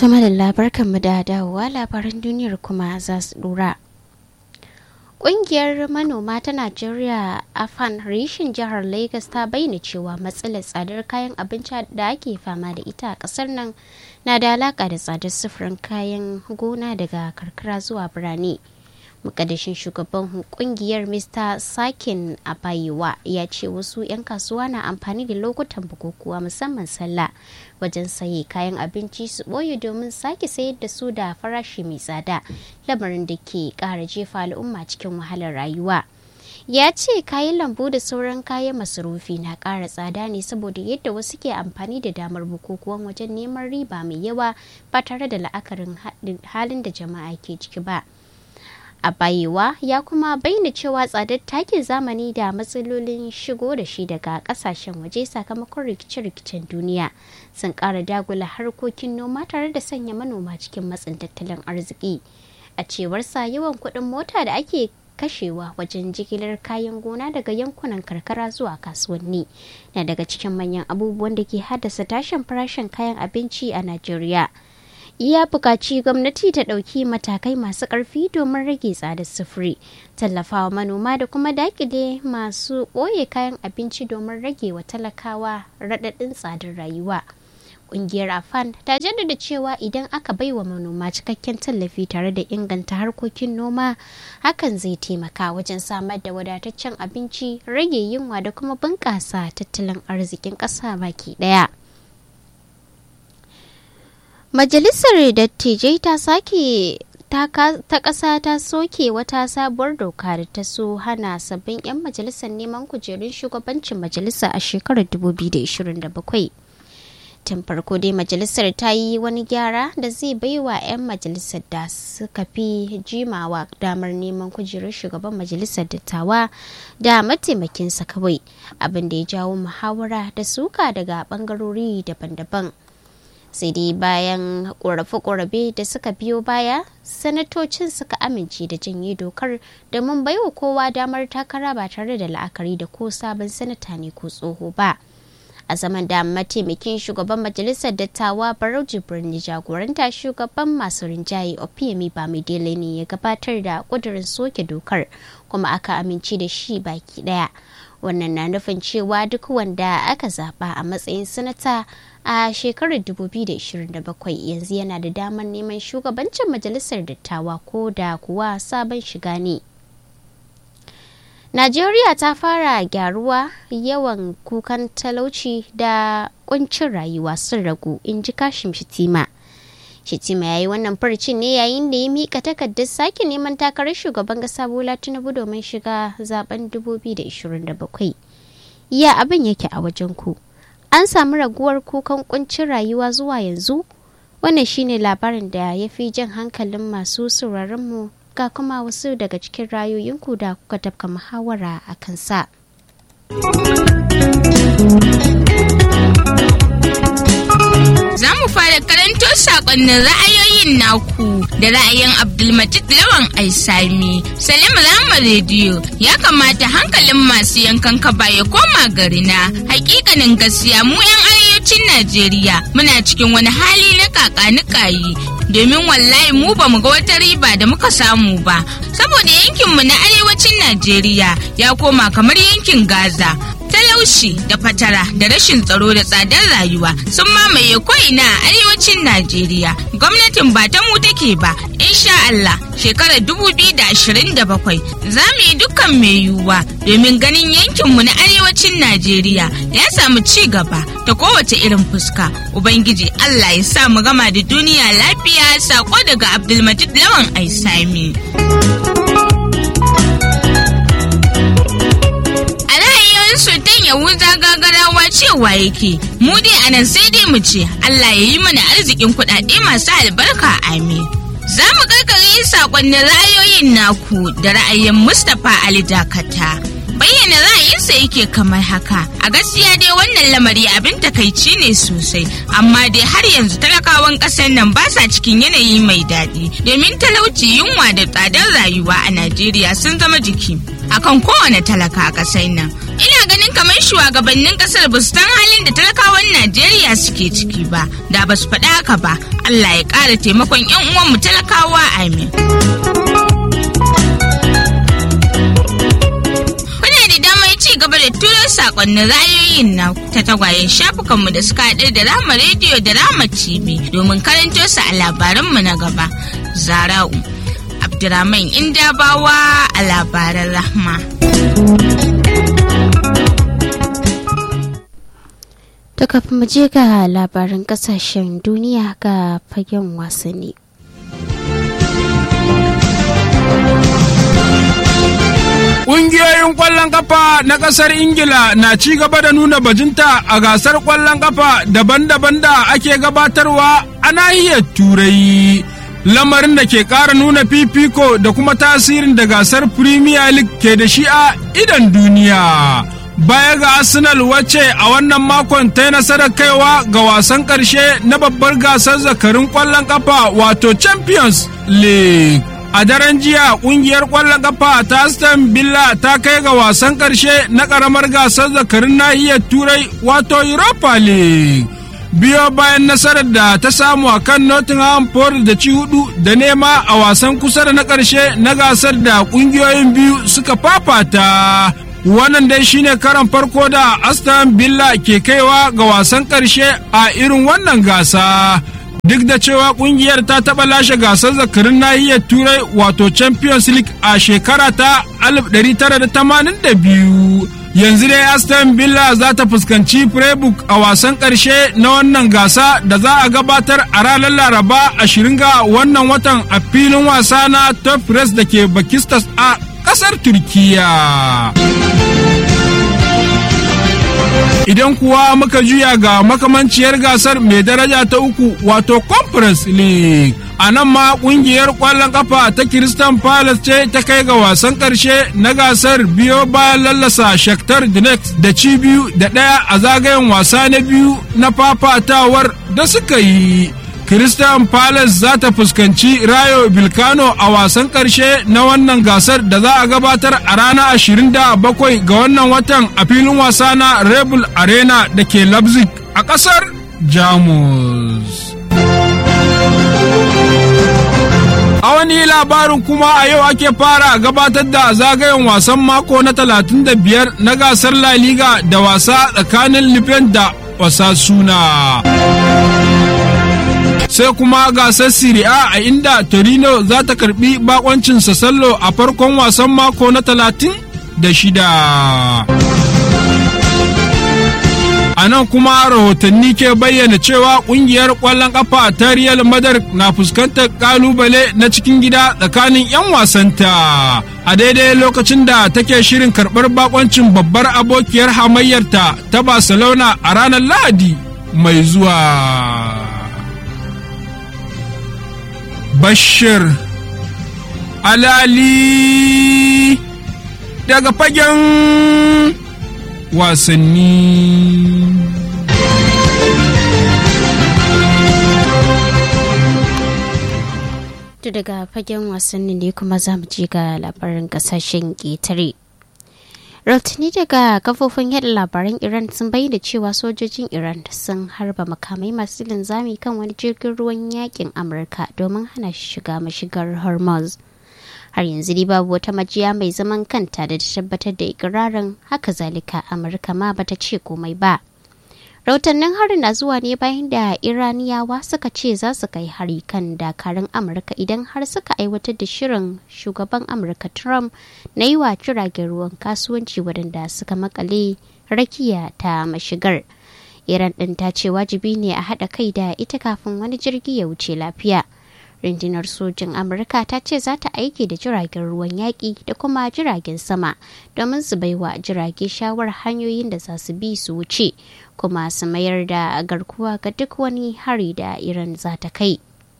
Tuma da labarkanmu da dawowa labaran duniyar kuma za su dura. Ƙungiyar manoma ta Najeriya Afan Rishin jihar Lagos ta bayyana cewa matsalar tsadar kayan abinci da ake fama da ita a ƙasar nan na da alaƙa da tsadar sufurin kayan gona daga karkara zuwa birane. Mukaddashin shugaban kungiyar Mr. Sakin Abayewa ya ce wasu 'yan kasuwa na amfani da lokutan bukukuwa musamman sallah wajen saye kayan abinci su ɓoye domin sake sayar da su da farashi mai tsada lamarin da ke ƙara jefa al'umma cikin wahalar rayuwa. ya ce kayan lambu da sauran kayan masarufi na ƙara tsada ne saboda yadda wasu ke amfani da damar bukukuwan wajen neman riba mai yawa ba tare da la'akarin halin da jama'a ke ciki ba. a bayewa ya kuma bayyana cewa tsadar takin zamani da matsalolin shigo da shi daga kasashen waje sakamakon rikice-rikicen duniya sun kara dagula harkokin noma tare da sanya manoma cikin matsin tattalin arziki a cewarsa yawan kuɗin mota da ake kashewa wajen jigilar kayan gona daga yankunan karkara zuwa kasuwanni na daga cikin manyan abubuwan da ke haddasa tashin farashin kayan abinci a najeriya ya buƙaci gwamnati ta ɗauki matakai masu ƙarfi domin rage tsadar sufuri tallafawa manoma da kuma dakile masu ɓoye kayan abinci domin rage wa talakawa raɗaɗin tsadar rayuwa ƙungiyar afan ta jaddada cewa idan aka bai wa manoma cikakken tallafi tare da inganta harkokin noma hakan zai taimaka wajen samar da wadataccen abinci rage yunwa da kuma bunƙasa tattalin arzikin ƙasa baki ɗaya. Majalisar Dattijai ta sake ta ƙasa ta soke wata sabuwar doka da ta so hana sabbin 'yan majalisar neman kujerun shugabancin majalisa a shekarar 2027. Tun farko dai majalisar ta yi wani gyara da zai baiwa 'yan majalisar da suka fi jimawa damar neman kujerun shugaban majalisar dattawa da mataimakinsa kawai abin da ya jawo muhawara da suka daga bangarori daban-daban. sai dai bayan ƙorafe-ƙorafe da suka biyo baya sanatocin suka amince da janye dokar domin baiwa kowa damar takara ba tare da la'akari da ko sabon sanata ne ko tsoho ba a zaman da mataimakin shugaban majalisar dattawa barau jibrin jagoranta shugaban masu rinjaye opiyemi ba mai ne ya gabatar da kudurin soke dokar kuma aka amince da shi baki daya wannan na nufin cewa duk wanda aka zaba a matsayin sanata a shekarar 2027 yanzu yana da damar neman shugabancin majalisar dattawa ko da kuwa sabon shiga ne najeriya ta fara gyaruwa yawan kukan talauci da kuncin rayuwa sun ragu in ji kashim shitima shitima ya yi wannan farcin ne yayin da ya mika takardar sake neman takarar shugaban kasa bola tinubu domin shiga zaben 2027 ya abin yake a wajen ku an samu raguwar kukan kuncin rayuwa zuwa yanzu wannan shine labarin da ya fi jan hankalin masu sauraronmu ga kuma wasu daga cikin rayoyinku da kuka tafka muhawara a kansa. Za mu fara karanto sakonnin ra'ayoyin naku da ra'ayin Abdulmajid Lawan Aisami. Salim Rama Rediyo ya kamata hankalin masu yankan kaba ya koma garina. Hakikanin gaskiya mu 'yan arewacin Najeriya muna cikin wani hali na kakanikayi domin wallahi mu ba mu ga wata riba da muka samu ba. Saboda yankinmu na arewacin Najeriya ya koma kamar yankin Gaza. talaushi da fatara da rashin tsaro da tsadar rayuwa sun mamaye ko'ina a arewacin najeriya gwamnatin ba ta mu take ba insha Allah shekarar 2027 za mu yi dukkan mai yiwuwa domin ganin yankinmu na arewacin najeriya ya samu ci gaba ta kowace irin fuska ubangiji Allah ya sa mu gama da duniya lafiya sako daga abdulmajid lawan aisami. sultan yahuza gagarawa cewa yake mu dai anan sai dai mu ce allah ya yi mana arzikin kuɗaɗe masu albarka amin za mu karkare sakonnin ra'ayoyin naku da ra'ayin mustapha ali dakata bayyana ra'ayinsa yake kamar haka a gaskiya dai wannan lamari abin takaici ne sosai amma dai har yanzu talakawan ƙasar nan ba sa cikin yanayi mai daɗi domin talauci yunwa da tsadar rayuwa a najeriya sun zama jiki akan kowane talaka a ƙasar nan ina ganin ganin kamar shugabannin kasar ba su san halin da talakawan Najeriya suke ciki ba da ba su faɗa haka ba Allah ya ƙara taimakon 'yan uwanmu talakawa amin. Kuna da damar ci gaba da turo sakonnin ra'ayoyin na ta tagwayen shafukanmu da suka haɗu da Rama rediyo da Rama TV domin karanto su a labaranmu na gaba. Zara'u Abdurrahman Indabawa a labaran Rahma. To kafin mu je ga labaran kasashen duniya ga fagen wasanni. Ƙungiyoyin ƙwallon kafa na ƙasar Ingila na ci gaba da nuna bajinta a gasar ƙwallon kafa daban-daban da ake gabatarwa a nahiyar Turai. Lamarin da ke ƙara nuna fifiko da kuma tasirin da gasar Premier League ke da shi a idan duniya. Baya ga Arsenal wacce a wannan makon ta yi nasarar kaiwa ga wasan ƙarshe na babbar gasar zakarin ƙwallon kafa wato Champions League. a daren jiya kungiyar kwallon kafa ta aston villa ta kai ga wasan karshe na karamar gasar zakarin nahiyar turai wato europa league biyo bayan nasarar da ta samu a kan nottingham forest da ci hudu da nema a wasan kusa da na karshe na gasar da kungiyoyin biyu suka fafata wannan dai shine karan farko da aston villa ke kaiwa ga wasan karshe a irin wannan gasa duk da cewa kungiyar ta taɓa lashe gasar zakarin nahiyar turai wato champions league a shekara ta 1982 yanzu dai aston villa za ta fuskanci freiburg a wasan ƙarshe na wannan gasa da za a gabatar a ranar laraba 20 ga wannan watan a filin wasa na top press da ke bakistas a ƙasar turkiya idan kuwa muka juya ga makamanciyar gasar mai daraja ta uku wato conference league a nan ma kungiyar kwallon kafa ta Crystal Palace ce ta kai ga wasan karshe na gasar biyo bayan lallasa Shakhtar Donetsk da ci biyu da ɗaya a zagayen wasa na biyu na fafatawar da suka yi. Christian Palace za ta fuskanci Rayo Bilkano a wasan ƙarshe na wannan gasar da za a gabatar a ranar 27 ga wannan watan a filin wasa na Rebel Arena da ke Leipzig a ƙasar Jamus. A wani labarin kuma a yau ake fara gabatar da zagayen wasan mako na 35 na gasar La Liga da wasa tsakanin Lifen da Osasuna. sai kuma gasar Serie A a inda Torino za ta karbi bakoncin Sassallo a farkon wasan mako na talatin da shida. A nan kuma rahotanni ke bayyana cewa kungiyar ƙwallon ƙafa ta Real Madrid na fuskantar ƙalubale na cikin gida tsakanin 'yan wasanta. A daidai lokacin da take shirin karɓar bakoncin babbar abokiyar hamayyarta ta Barcelona a ranar Lahadi mai zuwa. Bashir Alali daga fagen wasanni. To daga fagen wasanni ne kuma za mu je ga labarin kasashen ƙetare. rautani daga kafofin yada labaran iran sun bayyana cewa sojojin iran sun harba makamai masu linzami kan wani jirgin ruwan yakin amurka domin hana shi shiga mashigar hormuz har yanzu dai babu wata majiya mai zaman kanta da ta tabbatar da ikirarin haka zalika amurka ma bata ce komai ba rautannin harin na zuwa ne bayan da iraniyawa suka ce za su kai hari kan dakarun amurka idan har suka aiwatar da shirin shugaban amurka trump na yi wa jiragen ruwan kasuwanci waɗanda suka makale rakiya ta mashigar iran ɗin ta ce wajibi ne a haɗa kai da ita kafin wani jirgi ya wuce lafiya rundunar sojin amurka ta ce za ta aiki da jiragen ruwan yaƙi da kuma jiragen sama domin su baiwa jirage shawar hanyoyin da za su bi su wuce kuma su mayar da garkuwa ga duk wani hari da iran za ta kai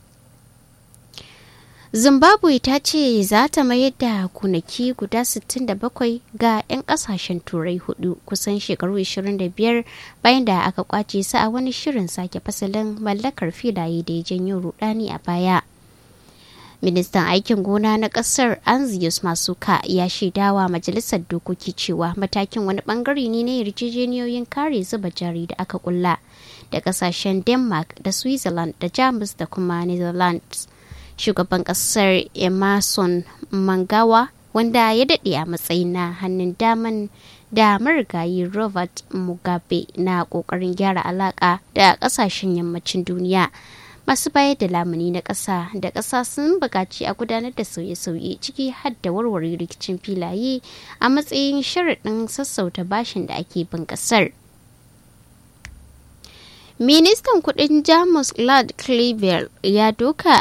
zimbabwe ta ce za ta mayar da kunaki guda 67 ga 'yan kasashen turai hudu kusan shekaru 25 bayan da aka kwace su a wani shirin sake fasalin mallakar filaye da ya janyo rudani a baya ministan aikin gona na kasar anzius masuka ya shaidawa majalisar dokoki cewa matakin wani bangare ne na yarjejeniyoyin kare zuba jari da aka kulla da kasashen denmark da switzerland da jamus da kuma netherlands shugaban kasar emerson mangawa wanda ya daɗe a matsayin na hannun daman da marigayi robert mugabe na ƙoƙarin gyara alaƙa da ƙasashen yammacin duniya masu bayar da lamuni na ƙasa da ƙasa sun buƙaci a gudanar da sauye-sauye ciki har da warware rikicin filaye a matsayin sharaɗin sassauta bashin da ake bin ƙasar. ministan kudin jamus lord cleaver ya doka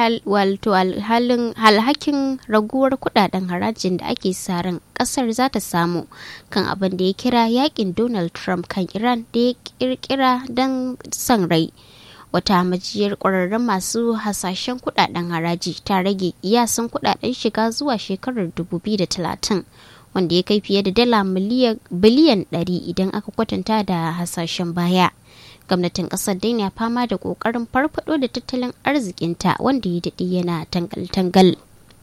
alhakin raguwar kudaden harajin da ake ran kasar za ta samu kan abin da ya kira yakin donald trump kan iran da ya kirkira don son rai wata majiyar kwararren masu hasashen kudaden haraji ta rage iyasan kudaden shiga zuwa shekarar 2030 wanda ya kai fiye da dala biliyan 100 idan aka kwatanta da hasashen baya gwamnatin kasar dai na fama da kokarin farfado da tattalin arzikinta wanda ya daɗe yana tangal-tangal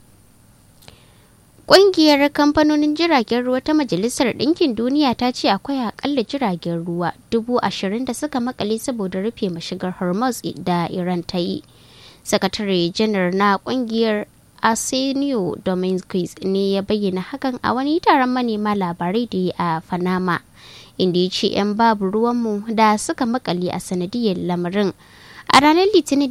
Ƙungiyar kamfanonin jiragen ruwa ta Majalisar Ɗinkin Duniya ta ce akwai akalla jiragen ruwa dubu ashirin da suka makale saboda rufe mashigar Hormuz da Iran ta yi. Sakatare janar na ƙungiyar Arsenio Dominguez ne ya bayyana hakan a wani taron manema labarai da a Panama. inda ya ce 'yan babu ruwanmu da suka makale a sanadiyar lamarin a ranar litinin